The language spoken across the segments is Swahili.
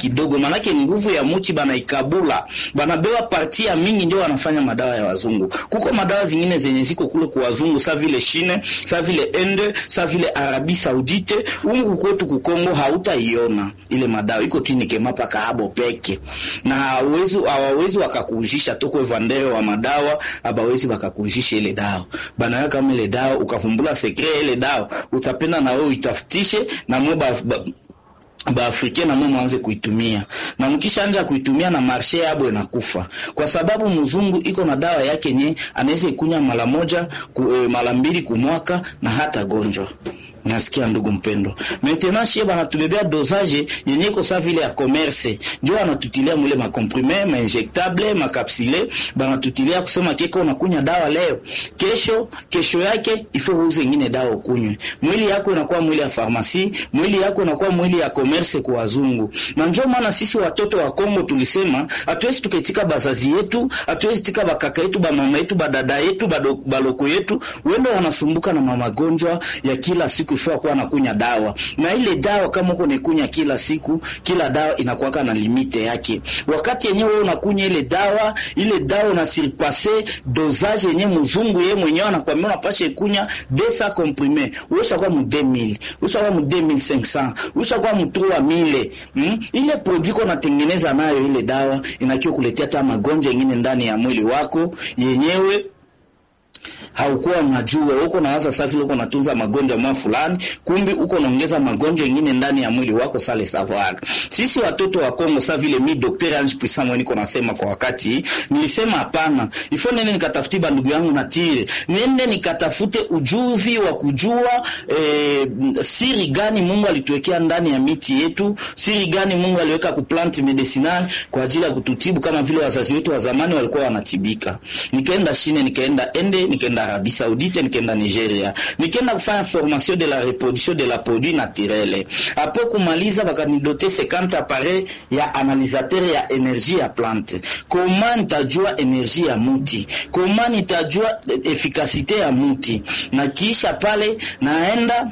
kidogo, manake nguvu ya muchi banaikabula, banabewa parti ya mingi, ndio wanafanya madawa ya wazungu. Kuko madawa zingine zenye ziko kule kwa wazungu, sa vile Chine, sa vile Inde, sa vile Arabi Saudite. Ungu kwetu kukongo hautaiona ile madawa, iko tu nikema paka habo peke, na hawezi hawawezi wakakuujisha toko vandere wa madawa, abawezi wakakuujisha ile dawa bana kama ile dawa ukafumbula sekre ile dawa utapenda na wewe itafutishe na mwe ba, ba, baafrika na mwe mwanze kuitumia na mkishanja kuitumia na marshe yabo inakufa, kwa sababu mzungu iko na dawa yake nye anaweza ikunya mara moja ku, e, mara mbili kumwaka na hata gonjwa Nasikia ndugu mpendo, maintenant shie banatubebea dosage yenye ko sa vile ya commerce, njo anatutilia mule makomprime ma injectable makapsule, banatutilia kusema keko unakunya dawa leo, kesho kesho yake ifo uuze ingine dawa ukunywe. Mwili yako inakuwa mwili ya farmasi, mwili yako inakuwa mwili ya commerce kwa wazungu. Na njo maana sisi watoto wa Kongo tulisema hatuwezi tukaitika bazazi yetu, hatuwezi tika bakaka yetu, bamama yetu, badada yetu, baloko yetu, wendo wanasumbuka na mamagonjwa ya kila siku ifaa kuwa nakunya dawa na ile dawa kama uko naikunya kila siku, kila dawa inakuwaka na limite yake. Wakati yenyewe wewe unakunya ile dawa, ile dawa una surpase dosage yenye mzungu yeye mwenyewe anakuambia unapasha ikunya 200 comprimé, usha kwa mu 2000, usha kwa mu 2500, usha kwa mu 3000. Mm? Ile produit ko natengeneza nayo ile dawa inakiwa kuletea hata magonjwa mengine ndani ya mwili wako yenyewe haukuwa unajua, uko nawaza safi, uko natunza magonjwa mwa fulani, kumbi uko naongeza magonjwa mengine ndani ya mwili wako sale savoir. Sisi watoto wa Kongo sa vile mi Dr. Ange Puissant mwenye niko nasema kwa wakati nilisema hapana, ifo nene nikatafuti bandugu yangu na tire, nende nikatafute ujuzi wa kujua eh, siri gani Mungu alituwekea ndani ya miti yetu, siri gani Mungu aliweka ku plant medicinal kwa ajili ya kututibu kama vile wazazi wetu wa zamani walikuwa wanatibika. Nikaenda Chine, nikaenda Ende, nikaenda Arabie Saoudite, nikaenda Nigeria, nikaenda kufanya formation de la reproduction de la produit naturel. Hapo kumaliza bakanidote 50 appareil ya analysateur ya energie ya plante. Koma nitajua energie ya muti, koma nitajua efikasite ya muti, na kisha pale naenda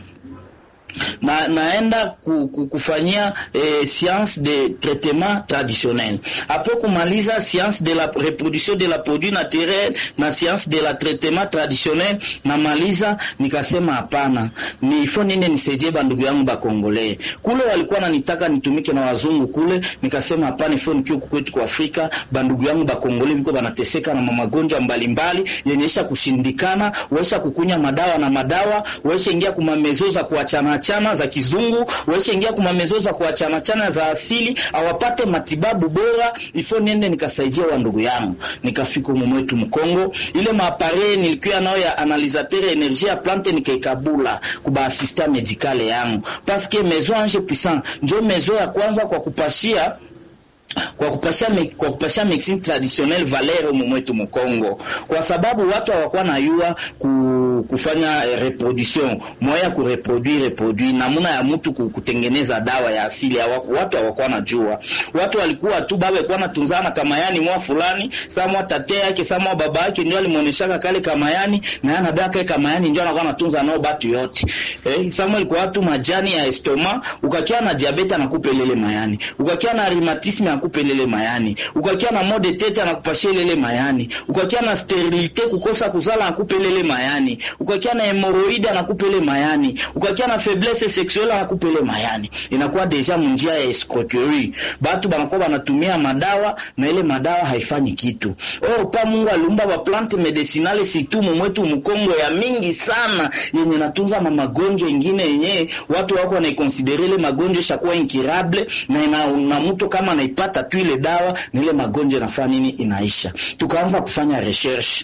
na naenda ku, ku, kufanyia eh, science de traitement traditionnel apo kumaliza science de la reproduction de la produit naturel na science de la traitement traditionnel namaliza, nikasema hapana, ni ifo nini nisaidie bandugu yangu bakongole kule walikuwa nanitaka nitumike na wazungu kule, nikasema hapana, ifo nikio kwetu kwa Afrika bandugu yangu bakongole biko banateseka na magonjwa mbalimbali yenyesha kushindikana, waisha kukunya madawa na madawa, waisha ingia kumamezo za kuachana chana za kizungu waisha ingia kumamezo za kuachana chana za asili, awapate matibabu bora. Ifo niende nikasaidia wa ndugu yangu, nikafika huko mwetu Mkongo, ile maapare nilikuwa nayo ya analysateur energie ya plante nikaikabula kuba assistant medicale yangu, parce que maison Ange Puissant njo maison ya kwanza kwa kupashia kwa kupasha me, kwa kupasha medicine traditionnelle valeur mwetu Mkongo, kwa sababu watu hawakuwa na yua ku, kufanya reproduction moya ku reproduire reproduire namuna ya mtu kutengeneza dawa ya asili hawaku, watu hawakuwa na jua. Watu walikuwa tu baba alikuwa anatunzana kama yani mwa fulani samwa tate yake samwa baba yake ndio alimuoneshaka kale kama yani na yana daka kama yani ndio anakuwa anatunza nao batu yote eh, samwa alikuwa tu majani ya estoma, ukakia na diabetes anakupelele mayani, ukakia na rheumatisme akupelele mayani, ukakia na mode tete anakupashia lele mayani, ukakia na sterilite kukosa kuzala anakupelele mayani, ukakia na hemoroide anakupele mayani, ukakia na faiblesse sexuelle anakupele mayani. Inakuwa deja munjia ya escroquerie, batu banakuwa banatumia madawa na ile madawa haifanyi kitu. Oh, pa Mungu aliumba ba plante medicinale situ mwetu Mkongo ya mingi sana yenye natunza ma magonjwa ingine yenye watu wako wanaikonsidere ile magonjwa shakuwa incurable na ina, na mtu kama anaipata tu ile dawa na ile magonjwa inafanya nini, inaisha. Tukaanza kufanya recherche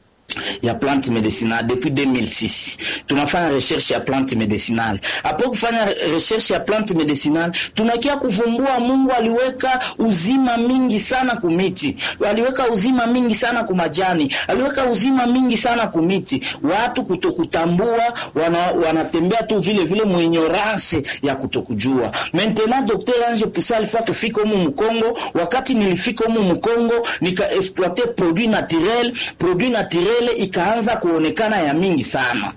ya plante medicinale depuis 2006 tunafanya recherche ya plante medicinale. Hapo kufanya recherche ya plante medicinale, tunakia kuvumbua Mungu aliweka uzima mingi sana kumiti, aliweka uzima mingi sana kumajani, aliweka uzima mingi sana kumiti. Watu kutokutambua wana, wanatembea tu vile vile mwenyorance ya kutokujua. Maintenant Dr. Ange Puissant alifaa kufika humu Mkongo. Wakati nilifika humu Mkongo nika exploiter produit naturel, produit naturel ikaanza kuonekana ya mingi sana